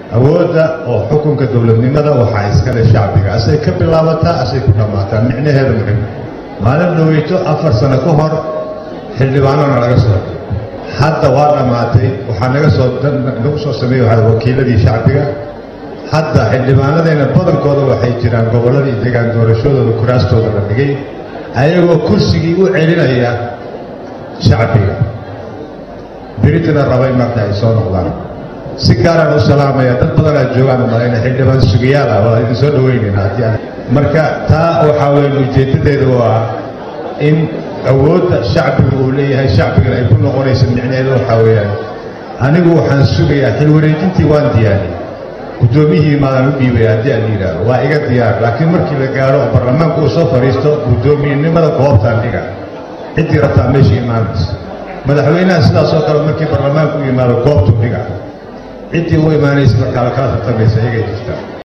awoodda oo xukunka dowladnimada waxaa iskale shacbiga asay ka bilaabataa asay ku dhammaataa micnaheeda muxim maalin dhoweyto afar sano ka hor xildhibaanona laga soo hadda waa dhammaatay waxaa naga soo nagu soo sameeyey waxaa wakiiladii shacbiga hadda xildhibaanadeena badankooda waxay jiraan gobolladii degaan doorashadooda kuraastooda la dhigay ayagoo kursigii u celinaya shacbiga beritina raba in marka ay soo noqdaan si gaaraan u salaamaya dad badanaa joogaan malayna xildhibaan sugayaal ah waa idin soo dhaweynayna haddii aan marka taa waxaa weeye ujeeddadeeda waa in awoodda shacbiga uu leeyahay shacbigana ay ku noqonaysa micnaheedu waxaa weeyaan anigu waxaan sugayaa xil wareejintii waan diyaariyey guddoomiyihii maadaan u dhiibaya haddii aan yidhaahdo waa iga diyaar laakiin markii la gaaro oo baarlamaanku uu soo fadhiisto guddoomiyenimada goobtaan dhiga ciddii rabtaa meesha imaanaysa madaxweynaha sidaas oo kale markii baarlamaanku u yimaado goobtuu dhiga ciddii u imaanaysa markaa la kala tartamaysa iyagay jirtaa